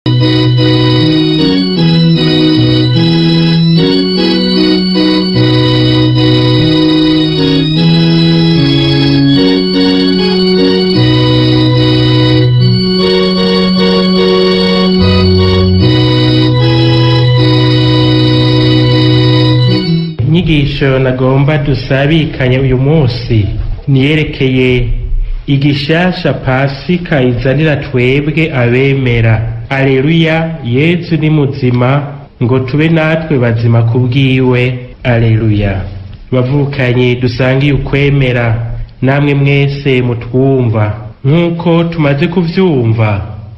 inyigisho nagomba dusabikanye uyu munsi niyerekeye igishasha pasika izanira twebwe abemera aleluya yezu ni muzima ngo tube natwe bazima kubwiwe aleluya bavukanye dusangiye ukwemera namwe mwese mutwumva nk'uko tumaze kuvyumva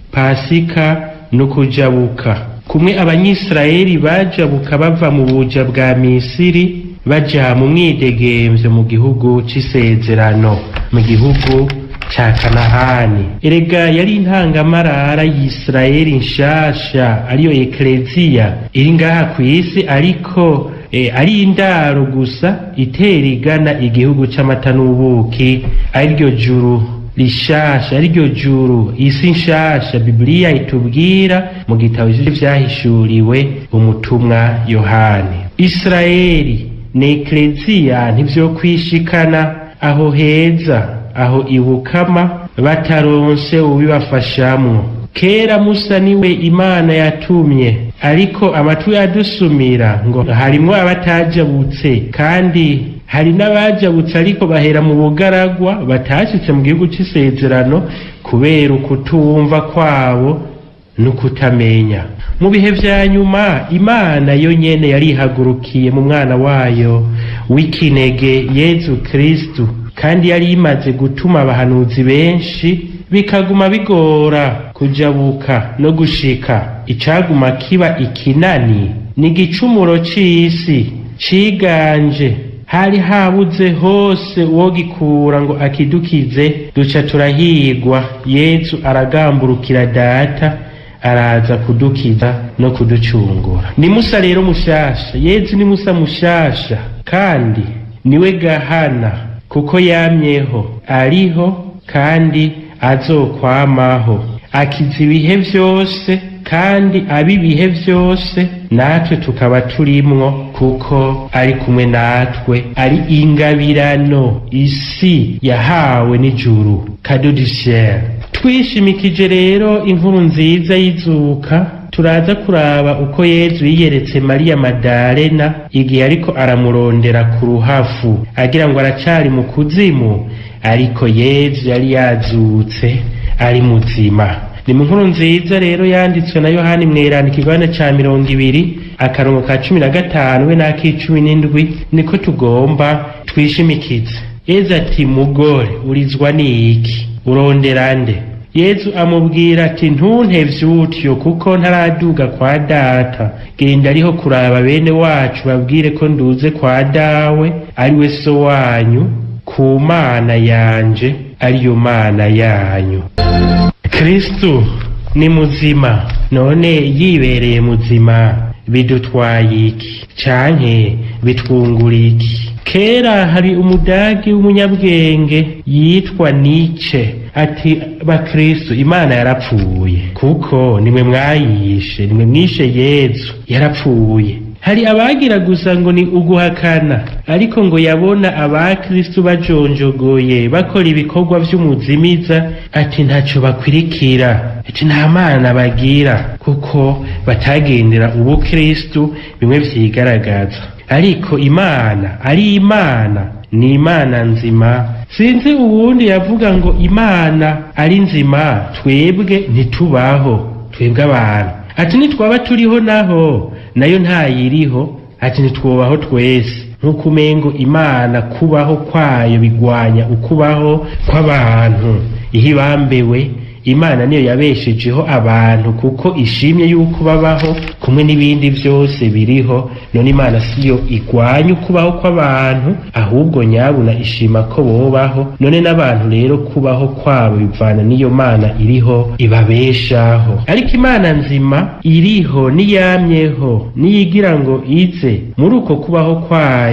pasika ni ukujabuka kumwe abanyisirayeli bajabuka bava mu buja bwa misiri baja mu mwidegemvyo mu gihugu c'isezerano mu gihugu ca kanahani erega yari intangamarara y'isirayeli nshasha ariyo ekleziya iri ngaha kw'isi ariko e, ari indaro gusa itera igana igihugu c'amata n'ubuki ariryo juru rishasha ariryo juru isi nshasha bibiliya itubwira mu gitabo vyahishuriwe umutumwa yohani isirayeli ni ekleziya ntivyokwishikana aho heza aho ibukama bataronse ubibafashamwo kera musa niwe imana yatumye ariko amatwi adusumira ngo harimwo abatajabutse kandi hari n'abajabutse ariko bahera mu bugaragwa batashitse mu gihugu c'isezerano kubera ukutumva kwabo n'ukutamenya mu bihe vya nyuma imana yo nyene yarihagurukiye mu mwana wayo w'ikinege yezu kristu kandi yari imaze gutuma abahanuzi benshi bikaguma bigora kujabuka no gushika icaguma kiba ikinani ni igicumuro c'isi ciganje hari habuze hose uwo gikura ngo akidukize duca turahigwa yezu aragamburukira data araza kudukiza no kuducungura ni musa rero mushasha yezu ni musa mushasha kandi niwe gahana kuko yamyeho ariho kandi azokwamaho akiza ibihe vyose kandi ab'ibihe vyose natwe tukaba turimwo kuko ari kumwe natwe ari ingabirano isi yahawe n'ijuru kado du ciel twishimikije rero inkuru nziza y'izuka turaza kuraba uko yezu yiyeretse mariya madalena igihe ariko aramurondera ku ruhafu agira ngo aracari mu kuzimu ariko yezu yari yazutse ari muzima ni mu nkuru nziza rero yanditswe na yohani mweranda ikigabane ca mirongo ibiri akarongo ka cumi na gatanu we n'ak'icumi n'indwi niko tugomba twishimikize yezu ati mugore urizwa n'iki urondera nde yezu amubwira ati ntuntevye utyo kuko ntaraduga kwa data genda ariho kuraba bene wacu babwire ko nduze kwa dawe ari we so wanyu ku mana yanje ariyo mana yanyu kristu ni muzima none yibereye muzima bidutwaye iki canke bitwungura iki kera hari umudagi w'umunyabwenge yitwa nice ati bakristu imana yarapfuye kuko nimwe mwayishe nimwe mwishe yezu yarapfuye hari abagira gusa ngo ni uguhakana ariko ngo yabona abakristu bajonjogoye bakora ibikorwa vy'umuzimiza ati ntaco bakwirikira ati nta mana bagira kuko batagendera ubukristu bimwe vyigaragaza ariko imana ari imana ni imana nzima sinzi uwundi yavuga ngo imana ari nzima twebwe ntitubaho twebwe abantu ati nitwaba turiho naho nayo ntayiriho ati ntitwubaho twese nk'uko umengo imana kubaho kwayo bigwanya ukubaho kw'abantu ihe ibambewe imana niyo yabeshejeho abantu kuko ishimye yuko babaho kumwe n'ibindi byose biriho none imana siyo igwanya ukubaho kw'abantu ahubwo nyabuna ishima ko bobaho none n'abantu rero kubaho kwabo bivana n'iyo mana iriho ibabeshaho ariko imana nzima iriho niyamyeho niyigira ngo ize muri uko kubaho kwayo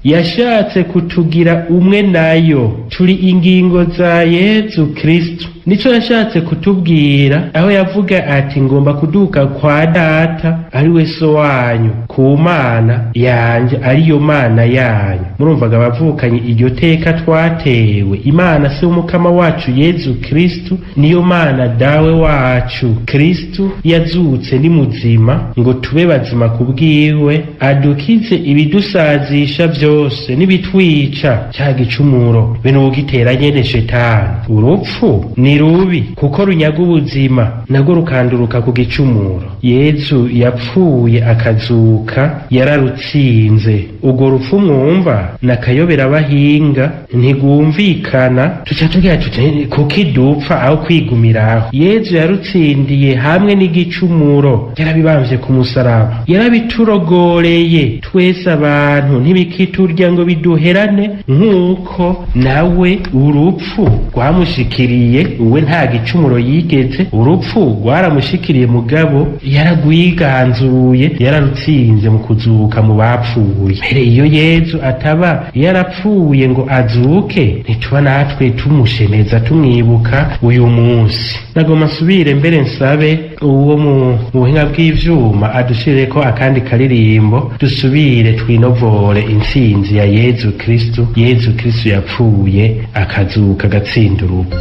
yashatse kutugira umwe nayo turi ingingo za yezu kristu nico yashatse kutubwira aho yavuga ati ngomba kuduka kwa data ari we so wanyu ku mana yanje ariyo mana yanyu murumvaga abavukanye iryo teka twatewe imana se w'umukama wacu yezu kristu niyo mana dawe wacu kristu yazutse ni muzima ngo tube bazima ku bwiwe adukize ibidusazisha byose n'ibitwica cya gicumuro be n'ugitera nyene shetani urupfu ni rubi kuko runyaga ubuzima nabwo rukanduruka ku gicumuro yezu yapfuye akazuka yararutsinze urwo rupfu mwumva nakayobera abahinga ntigwumvikana tuca tugira tuti kuki dupfa aho kwigumiraho yezu yarutsindiye hamwe n'igicumuro yarabibamvye ku musaraba yarabiturogoreye twese abantu ntibikiturya ngo biduherane nk'uko nawe urupfu rwamushikiriye uwe nta gicumuro yigeze urupfu rwaramushikiriye mugabo yaragwiganzuye yararutsinze mu kuzuka mu bapfuye mbere iyo yezu ataba yarapfuye ngo azuke ntituba natwe tumushemeza tumwibuka uyu munsi nagoma nsubire mbere nsabe uwo mu buhinga bw'ivyuma adushireko akandi karirimbo dusubire twinovore intsinzi ya yezu kristu yezu kristu yapfuye akazuka agatsinda urupfu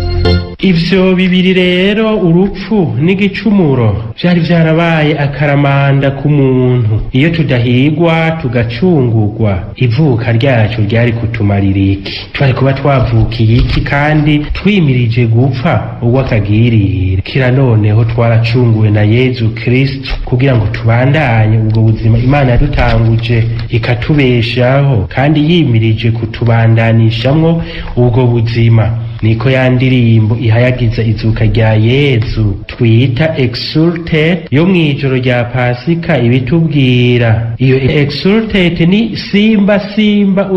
ivyo bibiri rero urupfu n'igicumuro vyari vyarabaye akaramanda ku muntu iyo tudahigwa tugacungurwa ivuka ryacu ryari kutumarira iki twari kuba twavukiye iki kandi twimirije gupfa urw'akagirire kira noneho twaracunguwe na yezu kristu kugira ngo tubandanye ubwo buzima imana yadutanguje ikatubeshaho kandi yimirije kutubandanishamwo ubwo buzima niko ya ndirimbo ihayagiza izuka rya yezu twita exultet yo mw'ijoro rya pasika ibitubwira iyo exultet ni simba simba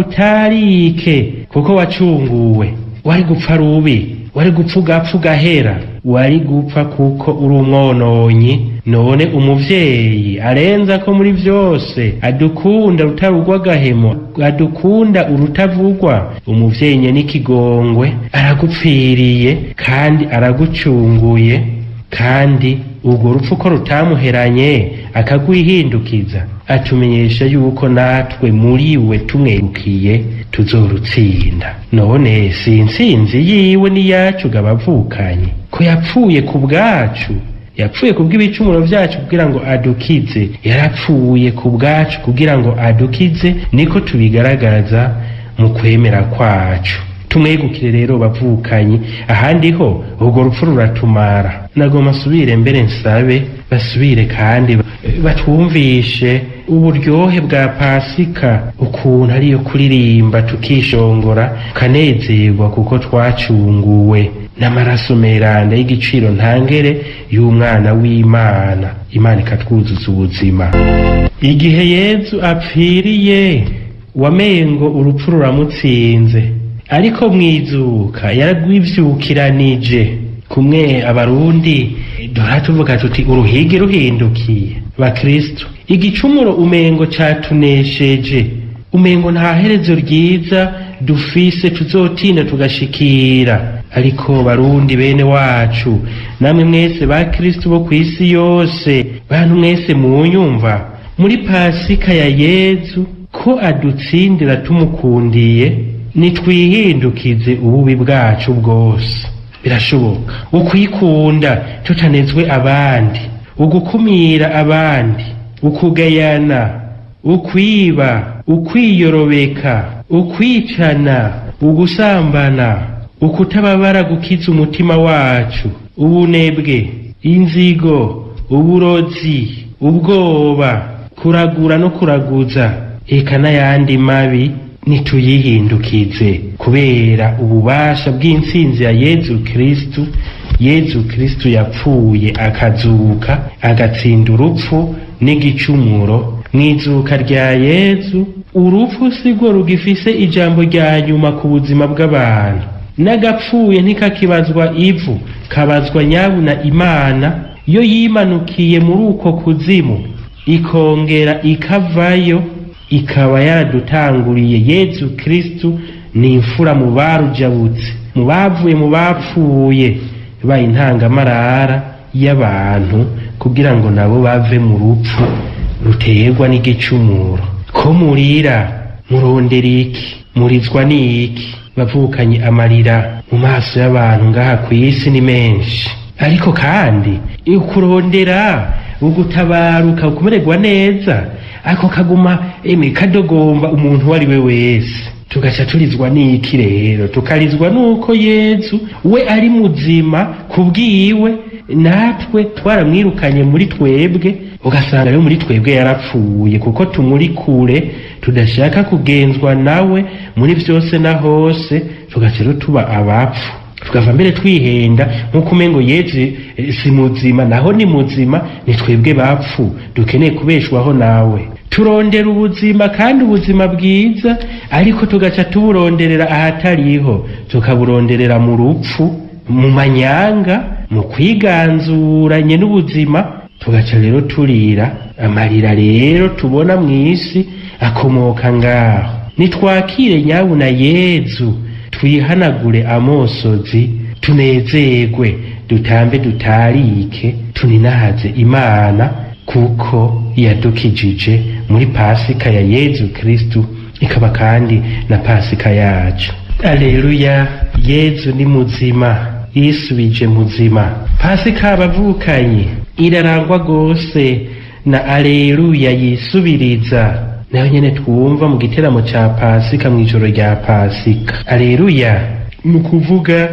utarike kuko wacunguwe wari gupfa rubi wari gupfa ugapfa ugahera wari gupfa kuko uri umwononyi none umuvyeyi arenza ko muri vyose adukunda rutarugwa agahemo adukunda urutavugwa umuvyeyi nye n'ikigongwe aragupfiriye kandi aragucunguye kandi urwo rupfu ko rutamuheranye akagwihindukiza atumenyesha yuko natwe muri we tumwerukiye tuzorutsinda none si intsinzi yiwe n'iyacu gabavukanye ko yapfuye ku bwacu yapfuye ku bw'ibicumuro vyacu kugira ngo adukize yarapfuye ku bwacu kugira ngo adukize niko tubigaragaza mu kwemera kwacu tumwegukire rero bavukanyi ahandi ho urwo rupfu ruratumara nagoma asubire mbere nsabe basubire kandi batwumvishe uburyohe bwa pasika ukuntu ariyo kuririmba tukishongora tukanezerwa kuko twacunguwe n'amaraso meranda y'igiciro ntangere y'umwana w'imana imana ikatwuzuza ubuzima igihe yezu apfiriye wamengo urupfu ruramutsinze ariko mwizuka yaragwivyukiranije kumwe abarundi duhora tuvuga tuti uruhigi ruhindukiye bakristo igicumuro umengo catunesheje umengo nta herezo ryiza dufise tuzotinda tugashikira ariko barundi bene wacu namwe mwese ba kristo bo kw'isi yose bantu mwese munyumva muri pasika ya yezu ko adutsindira tumukundiye nitwihindukize ububi bwacu bwose birashoboka ukwikunda tutanezwe abandi ugukumira abandi ukugayana ukwiba ukwiyorobeka ukwicana ugusambana ukutababara gukiza umutima wacu ubunebwe inzigo uburozi ubwoba kuragura no kuraguza eka n'ayandi mabi nituyihindukize kubera ububasha bw'intsinzi ya yezu kristu yezu kristu yapfuye akazuka agatsinda urupfu n'igicumuro mwizuka rya yezu urupfu sirwo rugifise ijambo rya nyuma ku buzima bw'abantu n'agapfuye ntikakibazwa ivu kabazwa nyabuna imana yo yimanukiye muri uko kuzimu ikongera ikavayo ikaba yaradutanguriye yezu kristu ni imfura mu barujabutse mu bavuye mu bapfuye baye intangamarara y'abantu kugira ngo nabo bave mu rupfu ruterwa n'igicumuro ko murira murondera iki murizwa n'iki bavukanye amarira mu maso y'abantu ngaha ku isi ni menshi ariko kandi ukurondera ugutabaruka ukumererwa neza ako kaguma eme kadogomba umuntu uwo ari we wese tugaca turizwa n'iki rero tukarizwa n'uko yezu we ari muzima kubwiwe natwe twaramwirukanye muri twebwe ugasanga rero muri twebwe yarapfuye kuko tumuri kure tudashaka kugenzwa nawe muri byose na hose tugaca rero tuba abapfu tukava mbere twihenda nk'uko umengo yezu eh, si muzima naho ni muzima ni twebwe bapfu dukeneye kubeshwaho nawe turondera ubuzima kandi ubuzima bwiza ariko tugaca tuburonderera ahatariho tukaburonderera mu rupfu mu manyanga mu kwiganzuranye n'ubuzima tugaca rero turira amarira rero tubona mu isi akomoka ngaho nitwakire nyabuna yezu twihanagure amosozi tunezerwe dutambe dutarike tuninahaze imana kuko yadukijije muri pasika ya yezu kristu ikaba kandi na pasika yacu aleluya yezu ni muzima yisubije muzima pasika abavukanyi irarangwa rwose na aleluya yisubiriza nayo nyene twumva mu giteramo ca pasika mw'ijoro rya pasika aleluya ni ukuvuga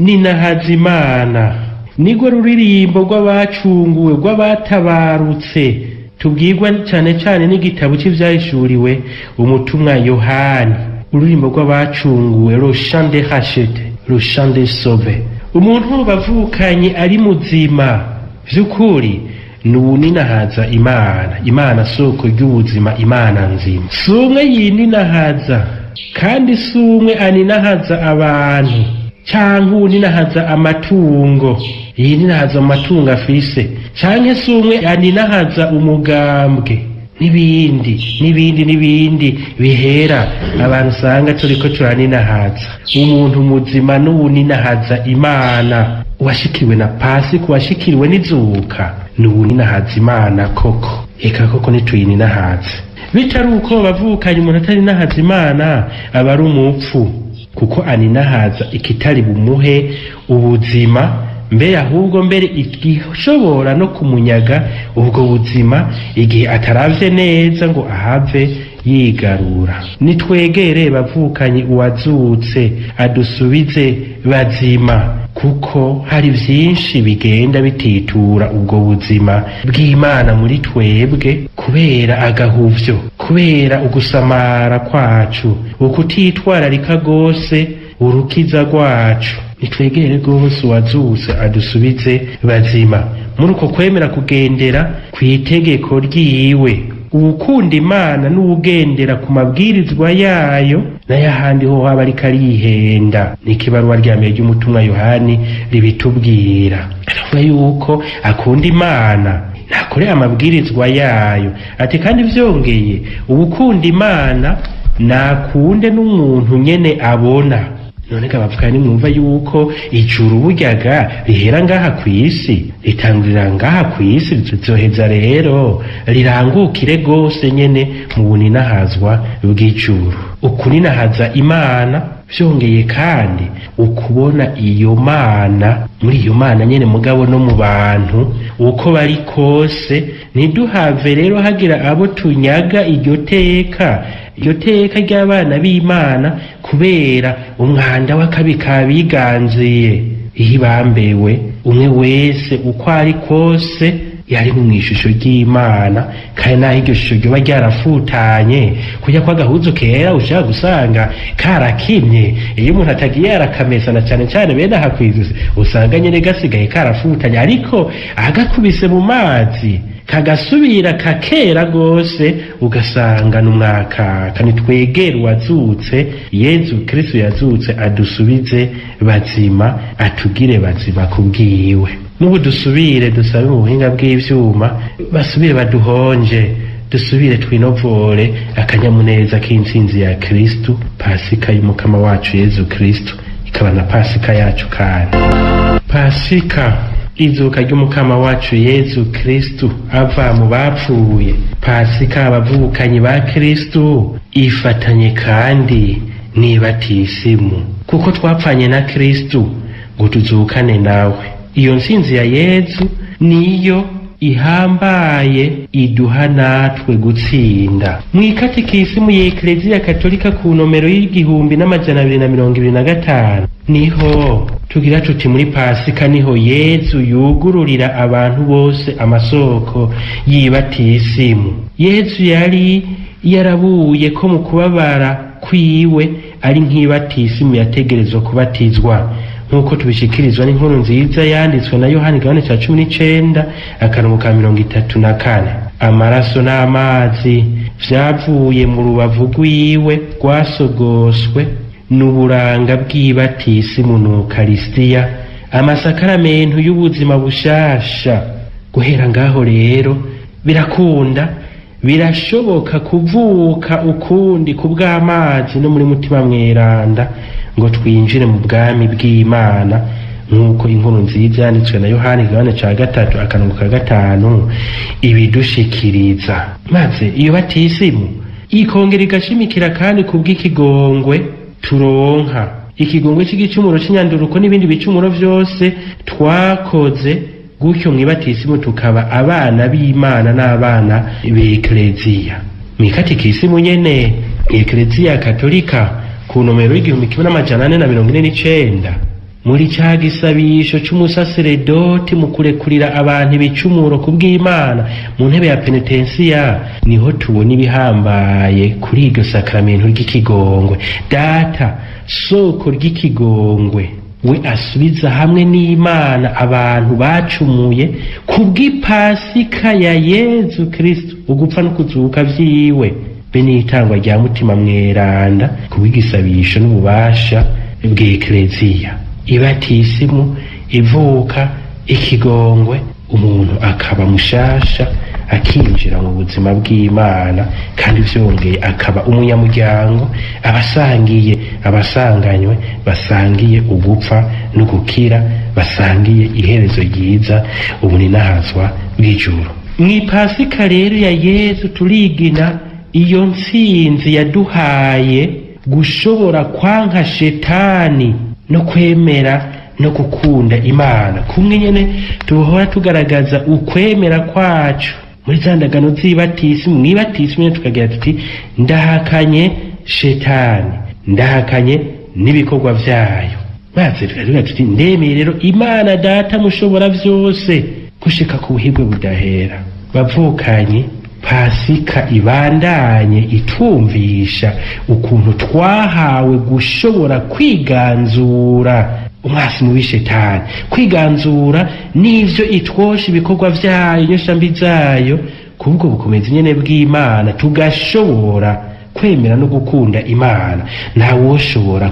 ninahazimana nirwo ruririmbo rw'abacunguwe rw'abatabarutse tubwirwa cyane cyane n'igitabo cy'ivyahishuriwe umutumwa yohani ururirimbo rw'abacunguwe roshan de hashete roshan de sove umuntu bavukanye ari muzima vy'ukuri nuwuninahaza imana imana soko ry'ubuzima imana nzima si umwe yininahaza kandi si umwe aninahaza abantu canke uwuninahaza amatungo yininahaza amatungo afise canke si umwe aninahaza umugambwe n'ibindi n'ibindi n'ibindi bihera abantu usanga turiko turaninahaza umuntu muzima n'uwuninahaza imana uwashikiriwe na pasi kuwashikiriwe n'izuka n'uwuninahaza imana koko eka koko nituyininahaze bitari uko bavukanye umuntu atari nahaza imana aba ari umupfu kuko aninahaza ikitari bumuhe ubuzima mbere ahubwo mbere igishobora no kumunyaga ubwo buzima igihe ataravye neza ngo ahave yigarura nitwegere bavukanye uwazutse adusubize bazima kuko hari vyinshi bigenda bititura ubwo buzima bw'imana muri twebwe kubera agahuvyo kubera ugusamara kwacu ukutitwararika rwose urukiza rwacu nitwegere rwose uwazutse adusubize bazima muri uko kwemera kugendera ku itegeko ryiwe uwukunda imana n'uwugendera ku mabwirizwa yayo n'ayahandi ho haba ariko arihenda n'ikibaruwa rya mbere ry'umutumwa yohani ribitubwira aravuga yuko akunda imana ntakore amabwirizwa yayo ati kandi vyongeye uwukunda imana nakunde n'umuntu nyene abona none gabavuga nimwumva yuko ijuru buryaga rihera ngaha ku isi ritangurira ngaha ku isi rizoheza rero rirangukire rwose nyene mu buninahazwa bw'ijuru ukuninahaza imana vyongeye kandi ukubona iyo mana muri iyo mana nyene mugabo no mu bantu uko bari kose ntiduhave rero hagira abo tunyaga iryo teka iryo teka ry'abana b'imana kubera umwanda w'akabi kabiganziye iyo ibambewe umwe wese uko ari kose yari mu ishusho ry'imana kandi naho iryo shusho ryoba ryarafutanye kujya kwa gahuzu kera ushaka gusanga karakimye iyo umuntu atagiye arakamesana cyane cyane bene aha kw'izosi usanga nyine gasigaye karafutanye ariko agakubise mu mazi kagasubira kakera rwose ugasanga n'umwakaka nitwegere uwazutse yezu kristo yazutse adusubize bazima atugire bazima kubwiwe n'ubu dusubire dusabe mu buhinga bw'ivyuma basubire baduhonje dusubire twinovore akanyamuneza k'intsinzi ya kristu pasika y'umukama wacu yezu kristu ikaba na pasika yacu kandi pasika izuka ry'umukama wacu yezu kristu ava mu bapfuye pasika abavukanyi ba kristu ifatanye kandi n'ibatisimu kuko twapfanye na kristu ngo tuzukane nawe iyo ntsinzi ya yezu niyo ihambaye iduha natwe gutsinda mu ikatikisimu ya ekleziya katolika ku nomero y'igihumbi n'amajana abiri na mirongo ibiri na gatanu niho tugira tuti muri pasika niho yezu yugururira abantu bose amasoko y'ibatisimu yezu yari yarabuye ko mu kubabara kwiwe ari nk'ibatisimu yategerezwa kubatizwa nk'uko tubishikirizwa n'inkuru nziza yanditswe na yohani gahunda cya cumi n'icenda akarongo ka mirongo itatu na kane amaraso n'amazi vyavuye mu rubavu rwiwe rwasogoswe n'uburanga bw'ibatisimu n'ukarisitiya amasakaramentu y'ubuzima bushasha guhera ngaho rero birakunda birashoboka kuvuka ukundi ku bw'amazi no muri mutima mweranda ngo twinjire mu bwami bw'imana nk'uko inkuru nziza yanditswe na yohani igabane ca gatatu akarongo ka gatanu ibidushikiriza maze iyo batisimu ikongera igashimikira kandi ku bw'ikigongwe turonka ikigongwe c'igicumuro c'inyanduruko n'ibindi bicumuro vyose twakoze gutyo mwibatisimu tukaba abana b'imana n'abana b'ekleziya mwikatikisimu nyene ekleziya katolika ku nomero y'igihumbi kimwe n'amajana ane na mirongo ine n'icenda muri ca gisabisho c'umusaseredoti mu kurekurira abantu ibicumuro ku bw'imana mu ntebe ya penetensiya niho tubona ibihambaye kuri iryo sakramento ry'ikigongwe data soko ry'ikigongwe we asubiza hamwe n'imana abantu bacumuye ku bw'ipasika ya yezu kristu ugupfa no kuzuka vyiwe be n'itangwa rya mutima mweranda ku bw'igisabisho n'ububasha bw'ekleziya ibatisimu ivuka ikigongwe umuntu akaba mushasha akinjira mu buzima bw'imana kandi vyongeye akaba umunyamuryango abasangiye abasanganywe basangiye ugupfa no gukira basangiye iherezo ryiza ubuninahazwa bw'ijuru mw'ipasika rero ya yezu turigina iyo ntsinzi yaduhaye gushobora kwanka shetani no kwemera no gukunda imana kumwe nyene tuhora tugaragaza ukwemera kwacu muri za ndagano z'ibatisimu mw'ibatisimu nyene tukagira tuti ndahakanye shetani ndahakanye n'ibikorwa vyayo maze tukagira tuti ndemeye rero imana data mushobora vyose gushika ku buhigwe budahera bavukanye pasika ibandanye itwumvisha ukuntu twahawe gushobora kwiganzura umwasi mubi shetani kwiganzura n'ivyo itwosha ibikorwa vyayo inyoshambi zayo kubwo bukomezi nyene bw'imana tugashobora kwemera no gukunda imana ntawoshobora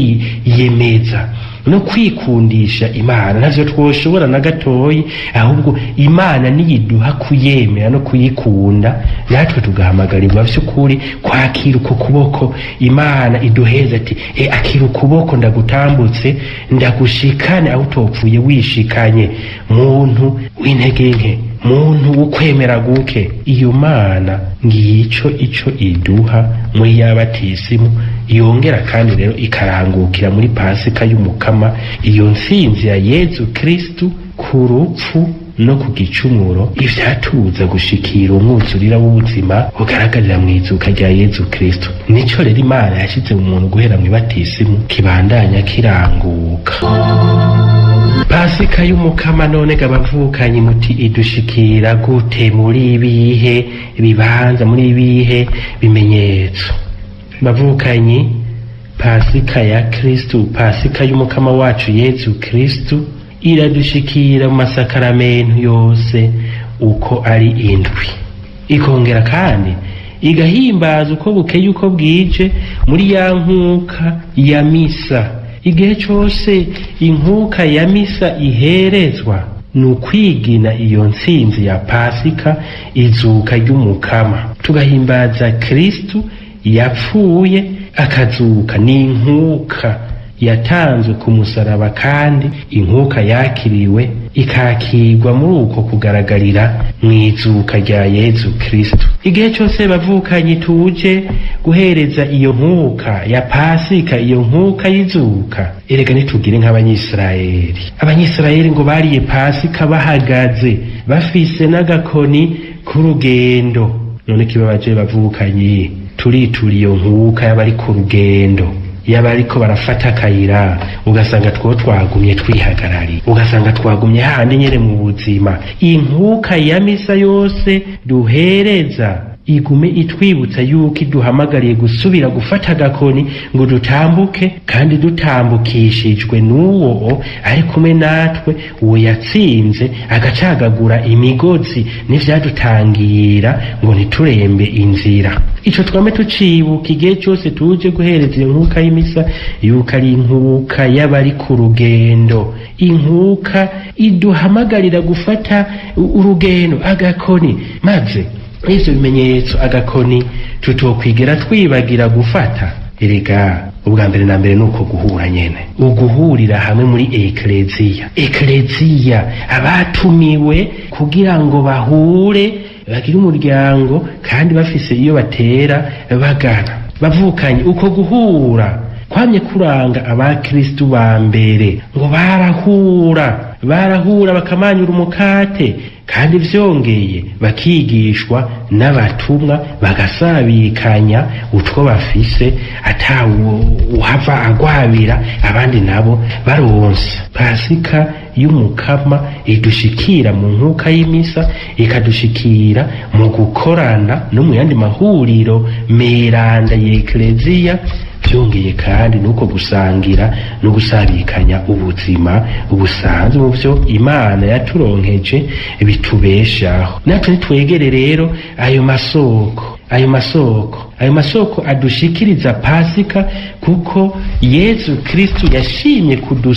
kwiyemeza no kwikundisha imana ntavyo twoshobora na gatoyi ahubwo imana niyiduha kuyemera no kuyikunda natwe tugahamagarirwa vy'ukuri kwakira uko kuboko imana iduheza ati e akira ukuboko ndagutambutse ndagushikane aho utopfuye wishikanye muntu w'intege nke muntu ukwemera guke iyo mana ngico ico iduha muri yabatisimu yongera kandi rero ikarangukira muri pasika y'umukama iyo ntsinzi ya yezu kristu ku rupfu no ku gicumuro ivyatuza gushikira umwuzurira w'ubuzima bugaragarira mu izuka rya yezu kristu nico rero imana yashize mu muntu guhera mw'ibatisimu kibandanya kiranguka pasika y'umukama none gabavukanyi muti idushikira gute muri ibihe bibanza muri ibihe bimenyetso bavukanyi pasika ya kristu pasika y'umukama wacu yezu kristu iradushikira mu masakaramentu yose uko ari indwi ikongera kandi igahimbaza uko bukeye uko bwije muri ya nkuka ya misa igihe cose inkuka ya misa iherezwa ni ukwigina iyo ntsinzi ya pasika izuka ry'umukama tugahimbaza kristu yapfuye akazuka ni inkuka yatanzwe ku musaraba kandi inkuka yakiriwe ikakirwa muri uko kugaragarira mu izuka rya yezu kristu igihe cyose bavukanye tuje guhereza iyo nkuka ya pasika iyo nkuka y'izuka erega nitugire nk'abanyisirayeli abanyisirayeli ngo bariye pasika bahagaze bafise n'agakoni k'urugendo none kibabaje bavukanye turitura iyo nkuka y'abari ku rugendo yaba ariko barafata akayira ugasanga two twagumye twihagarariye ugasanga twagumye handi nyene mu buzima inkuka ya misa yose duhereza igume itwibutsa yuko iduhamagariye gusubira gufata agakoni ngo dutambuke kandi dutambukishijwe n'uwo ari kumwe natwe uwo yatsinze agacagagura imigozi n'ivyadutangira ngo ntiturembe inzira ico twame tucibuka igihe cyose tuje guhereza iyo nkuka y'imisa yuko ari inkuka y'abari ku rugendo inkuka iduhamagarira gufata urugendo agakoni maze ivyo bimenyetso agakoni tutokwigera twibagira gufata erega ubwa mbere na mbere nuko guhura nyene uguhurira hamwe muri ekleziya ekleziya abatumiwe kugira ngo bahure bagire umuryango kandi bafise iyo batera bagana bavukanye uko guhura kwamye kuranga abakristu ba mbere ngo barahura barahura bakamanyura umukate kandi vyongeye bakigishwa n'abatumwa bagasabikanya utwo bafise ata uhava agwabira abandi nabo baronse pasika y'umukama idushikira mu nkuka y'imisa ikadushikira mu gukorana no mu yandi mahuriro meranda y'ekleziya byongeye kandi nuko gusangira no gusabikanya ubuzima busanzwe mu byo imana yaturonkeje bitubeshaho natwe nitwegere rero ayo masoko ayo masoko ayo masoko adushikiriza pasika kuko yezu kristu yashimye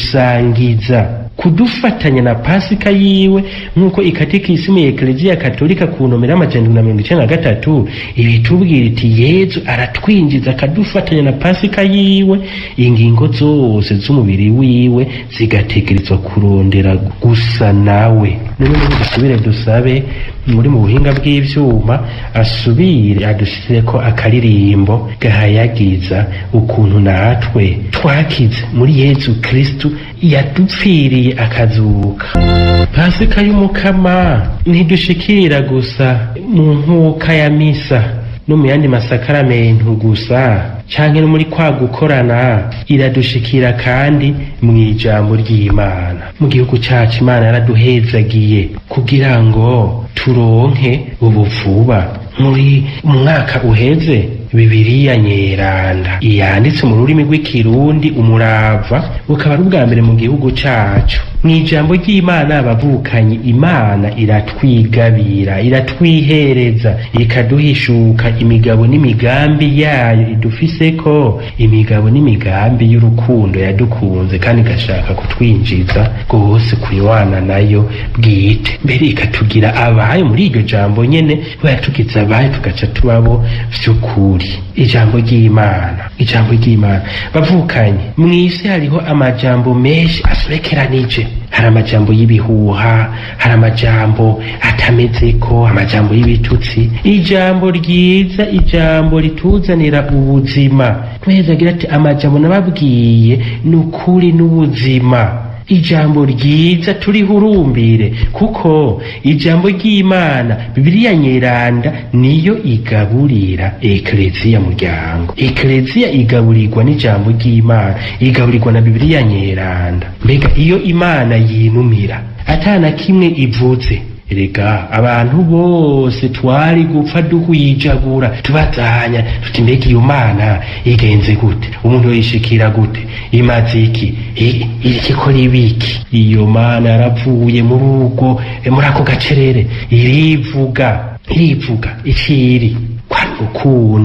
kudusangiza kudufatanya na pasika yiwe nk'uko ikatikisimu ya ekleziya katolika ku nomero y'amajana na mirongo icenda na gatatu ibitubwira iti yezu aratwinjiza akadufatanya na pasika yiwe ingingo zose z'umubiri wiwe zigategerezwa kurondera gusa nawe none n'ubu dusubire dusabe muri mu buhinga bw'ivyuma asubire adushireko akaririmbo gahayagiza ukuntu natwe twakize muri yezu kristu yadupfiriye akazuka pasika y'umukama ntidushikira gusa mu nkuka ya misa no mu yandi masakaramentu gusa canke no muri kwa gukorana iradushikira kandi mu ijambo ry'imana mu gihugu cacu imana yaraduhezagiye kugira ngo turonke ubuvuba muri mwaka uheze bibiriya nyeranda yanditse mu rurimi rw'ikirundi umurava bukaba ari ubwa mbere mu gihugu cacu mu ijambo ry'imana abavukanye imana iratwigabira iratwihereza ikaduhishuka imigabo n'imigambi yayo idufiseko imigabo n'imigambi y'urukundo yadukunze kandi igashaka kutwinjiza rwose kuywana nayo bwite mbere ikatugira abayo muri iryo jambo nyene bayatugize abayo tugaca tubabo vy'ukuri ijambo ry'imana ijambo ry'imana bavukanye mw'isi hariho amajambo menshi asobekeranije hari amajambo y'ibihuha hari amajambo atamezeko amajambo y'ibitutsi ijambo ryiza ijambo rituzanira ubuzima tweza agira ati amajambo nababwiye ni ukuri n'ubuzima ijambo ryiza turihurumbire kuko ijambo ry'imana bibiliya nyeranda niyo igaburira ekleziya muryango ekleziya igaburirwa n'ijambo ry'imana igaburirwa na bibiliya nyeranda mbega iyo imana yinumira atana kimwe ivuze erega abantu bose twari gupfa duhwijagura tubazanya tuti mbega iyo mana igenze gute umuntu yoyishikira gute imaze iki irikikora ibiki iyo mana yaravuye muri ubwo muri ako gacerere irivuga irivuga iciri kwa rukundo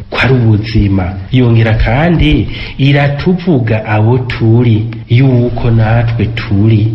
ko ari ubuzima yongera kandi iratuvuga abo turi yuko natwe turi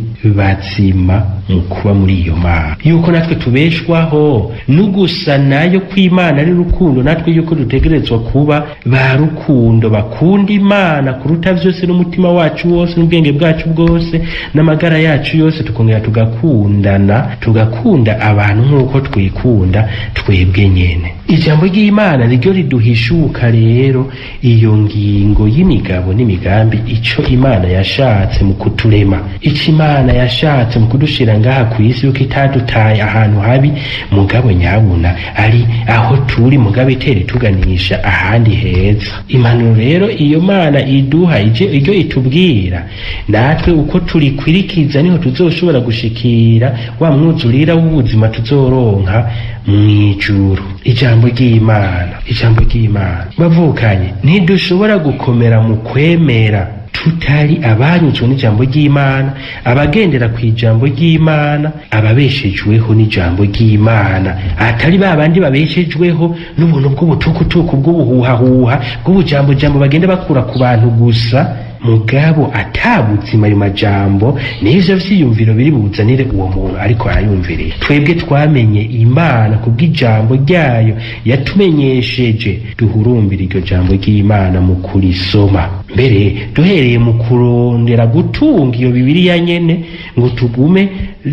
bazima mu kuba muri iyo mana yuko natwe tubeshwaho no gusa nayo kw'imana ari rukundo natwe yuko dutegerezwa kuba ba rukundo bakunda imana kuruta vyose n'umutima wacu wose n'ubwenge bwacu bwose n'amagara yacu yose tukongera tugakundana tugakunda abantu nk'uko twikunda twebwe nyene ijambo ry'imana niryo riduhishuka rero iyo ngingo y'imigabo n'imigambi ico imana yashatse mu kuturema ico imana yashatse mu kudushira ngaha ku isi yuko itadutaye ahantu habi mugabo nyabuna ari aho turi mugabo itera ituganisha ahandi heza impanuro rero iyo mana iduha ije iryo itubwira natwe uko turikwirikiza niho tuzoshobora gushikira wa mwuzurira w'ubuzima tuzoronka mw'ijuru ijambo ry'imana ijambo ry'imana bavukanye ntidushobora gukomera mu kwemera tutari abanyuzwe n'ijambo ry'imana abagendera ku ijambo ry'imana ababeshejweho n'ijambo ry'imana atari ba bandi babeshejweho n'ubuntu bw'ubutukutuku bw'ubuhuhahuha bw'ubujambojambo bagenda bakura ku bantu gusa mugabo atabuzima ayo majambo n'ivyo vyiyumviro biri buzanire uwo muntu ariko arayumviriye twebwe twamenye imana kubw'ijambo ryayo yatumenyesheje duhurumbira iryo jambo ry'imana mu kurisoma mbere duhereye mu kurondera gutunga iyo bibiriya nyene ngo tugume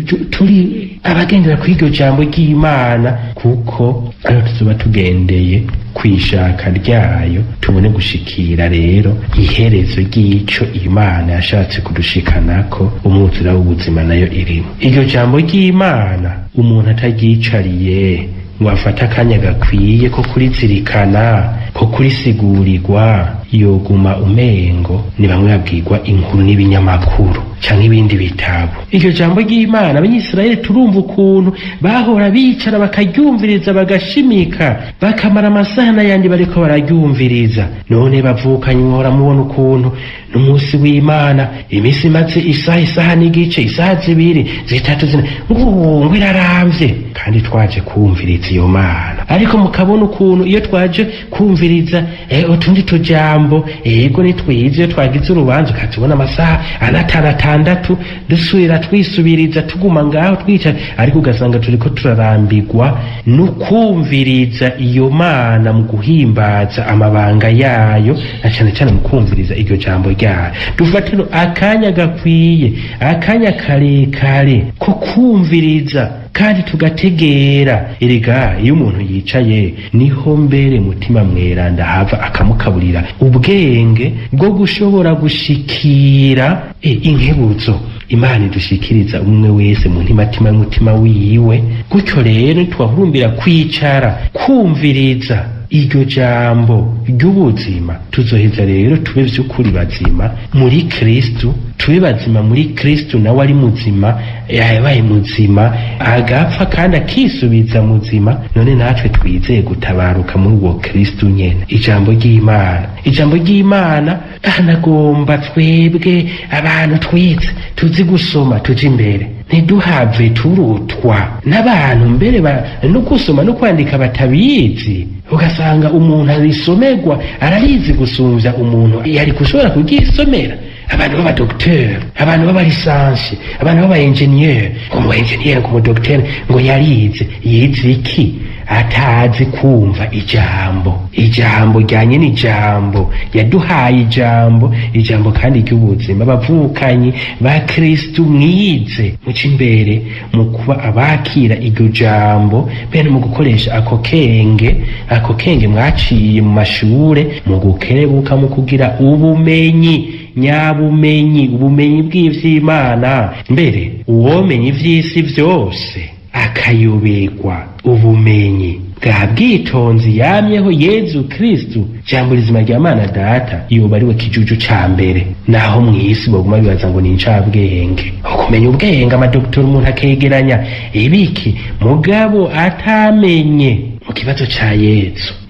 turi abagendera kuri iryo jambo ry'imana kuko ariho tuzoba tugendeye kwishaka ryayo tubone gushikira rero iherezo ry'ico imana yashatse kudushikanako umwuzura w'ubuzima nayo irimo iryo jambo ry'imana umuntu ataryicariye ngo afate akanya gakwiye ko kurizirikana ko kurisigurirwa yoguma umengo ni bamwe babwirwa inkuru n'ibinyamakuru canke ibindi bitabo iryo jambo ry'imana abanyisirayeli turumva ukuntu bahora bicara bakaryumviriza bagashimika bakamara amasaha n'ayandi bariko bararyumviriza none bavukanye muhora mubona ukuntu n'umunsi w'imana imisi imaze isaha isaha n'igice isaha zibiri zitatu zine ngungwe iraramvye kandi twaje kumviriza iyo mana ariko mukabona ukuntu iyo twaje kumviriza eh, utundi tujambo ego nitwize iyo twagize urubanza ukatubona amasaha anatanu atandatu dusubira twisubiriza tuguma ngaho twicara ariko ugasanga turiko turarambirwa no kumviriza iyo mana mu guhimbaza amabanga yayo na cane cane mu kumviriza iryo jambo ryayo dufatiro akanya gakwiye akanya karekare ko kumviriza kandi tugategera erega iyo umuntu yicaye niho mbere mutima mweranda hava akamukaburira ubwenge bwo gushobora gushikira e, inkebuzo imana idushikiriza umwe wese mu ntimatima y'umutima wiwe gutyo rero twahurumbira kwicara kumviriza iryo jambo ry'ubuzima tuzoheza rero tube vy'ukuri bazima muri kristu tube bazima muri kristu nawe ari muzima yabaye muzima agapfa kandi akisubiza muzima none natwe twizeye gutabaruka muri uwo kristu nyene ijambo ry'imana ijambo ry'imana anagomba twebwe abantu twize tuzi gusoma tuje imbere ntiduhave turutwa n'abantu mbere no gusoma no kwandika batabizi ugasanga umuntu arisomerwa ararizi gusumvya umuntu yari gushobora kuryisomera abantu b'abadokiteri abantu b'abalisansi abantu b'abaenjeniyeri ngo mu enjeniyeri ngo umudokiteri ngo yarize yize iki atazi kumva ijambo ijambo ryanye n'ijambo yaduhaye ijambo ijambo kandi ry'ubuzima bavukanye ba kristu mwize muca imbere mu kuba abakira iryo jambo bene mu gukoresha ako kenge ako kenge mwaciye mu mashure mu gukerebuka mu kugira ubumenyi nyabumenyi ubumenyi bw'ivy'imana mbere uwomenya ivy'isi vyose akayoberwa ubumenyi bwa bwitonzi yamyeho yezu kristu jambo rizima rya mana data yoba ariwe kijuju ca mbere naho mw'isi boguma bibaza ngo ni incabwenge ukumenya ubwenge amadoktori umuntu akegeranya ibiki mugabo atamenye mu kibazo ca yezu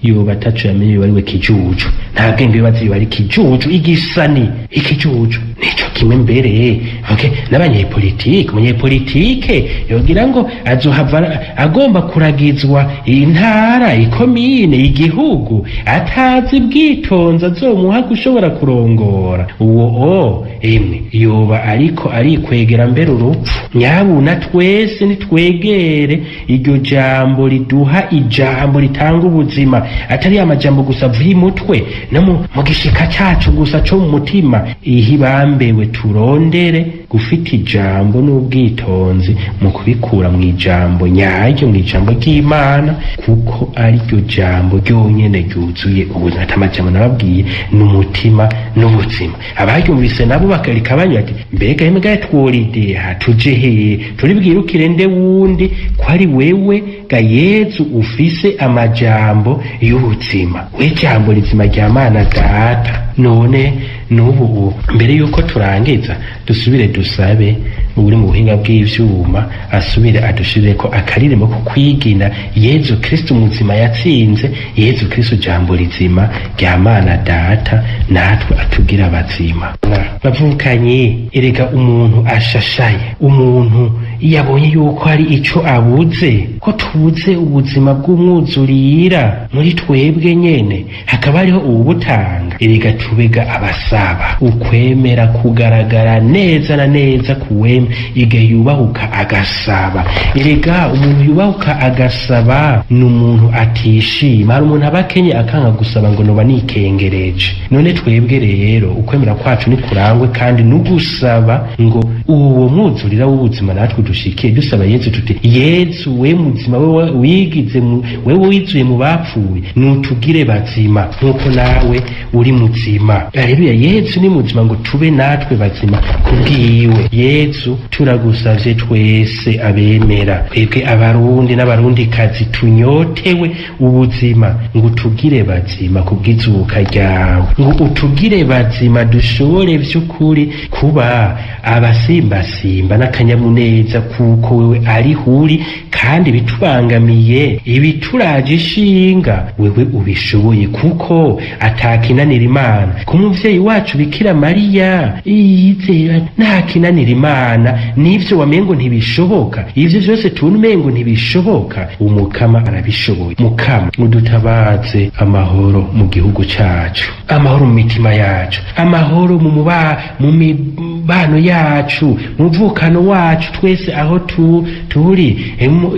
yoba ataco yamenye yoba ariwe kijuju nta bwenge yoba azi yoba ari kijuju igisani ikijuju nico kimwe mbere okay n'abanyepolitike umunyepolitike yogira ngo azohava agomba kuragizwa intara ikomine igihugu atazi bwitonzi azomuha gushobora kurongora uwo o emwe yoba ariko arikwegera mbere urupfu nyabuna twese nitwegere iryo jambo riduha ijambo ritanga ubuzima atari amajambo gusa avuye umutwe no mu gishika cacu gusa co mu mutima ihibambewe turondere gufita ijambo n'ubwitonzi mu kubikura mu ijambo nyaryo mu ijambo ry'imana kuko ariryo jambo ryonyene ryuzuye ubuzima ati amajambo nababwiye n'umutima n'ubuzima abaryumvise nabo bakarika banywa ati mbega mbega tworideha tuje heye turi bwirukire nde wundi ko ari wewe ga yezu ufise amajambo y'ubuzima we jambo rizima rya mana data none n'ubu mbere yuko turangiza dusubire dusabe uri mu buhinga bw'ivyuma asubire adushirire ko akaririmbo ko kwigina yezu kristo muzima yatsinze yezu kristo jambo rizima rya mana data natwe atugira abazima bavukanye erega umuntu ashashaye umuntu iyo abonye yuko hari ico abuze ko tubuze ubuzima bw'umwuzurira muri twebwe nyene hakaba hariho ubutanga erega tubega abasaba ukwemera kugaragara neza na neza kuweme iga yubahuka agasaba erega umuntu yubahuka agasaba ni umuntu atishima hari umuntu aba akenye akanga gusaba ngo noba nikengereje none twebwe rero ukwemera kwacu ni kurangwe kandi n'ugusaba ngo uwo mwuzurira w'ubuzima natwe dushikiye dusaba yezu tuti yezu we muzima we wigize wewe wizuye mu bapfuye nutugire bazima nk'uko nawe uri muzima aleluya yezu ni muzima ngo tube natwe bazima kubwiwe yezu turagusavye twese abemera twebwe abarundi n'abarundikazi tunyotewe ubuzima ngo utugire bazima kubw'izuka ryawe ngo utugire bazima dushobore vy'ukuri kuba abasimbasimba n'akanyamuneza kuko wewe ari huri kandi bitubangamiye ibituraje ishinga wewe ubishoboye kuko atakinanira imana ku muvyeyi wacu bikira mariya yizera ntakinanira imana n'ivyo wamengo ntibishoboka ivyo vyose tubona umengo ntibishoboka umukama arabishoboye mukama udutabaze amahoro mu gihugu cacu amahoro mu mitima yacu amahoro mu muba mu mibano yacu mu mvukano wacu twese aho tu, turi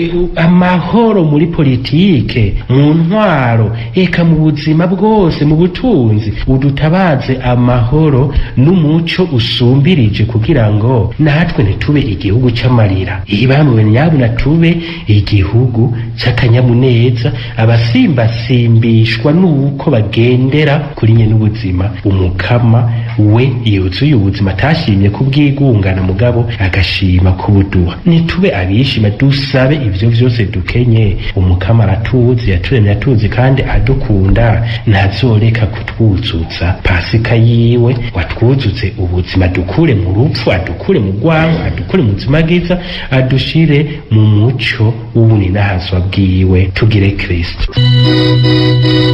amahoro muri politike mu ntwaro eka mu buzima bwose mu butunzi udutabaze amahoro n'umuco usumbirije kugira ngo natwe ntitube igihugu c'amarira ibamwe nyabuna tube igihugu c'akanyamuneza abasimbasimbishwa n'uko bagendera kuri nye n'ubuzima umukama we yuzuye ubuzima atashimye kubwigungana mugabo agashima kubuduha nitube abishima dusabe ivyo vyose dukenye umukama aratuzi yaturemye atuzi kandi adukunda ntazoreka kutwuzuza pasika yiwe watwuzuze ubuzima dukure mu rupfu adukure mu rwango adukure mu buzima bwiza adushire mu muco w'ubuni n'ahazwa bwiwe tugire kristo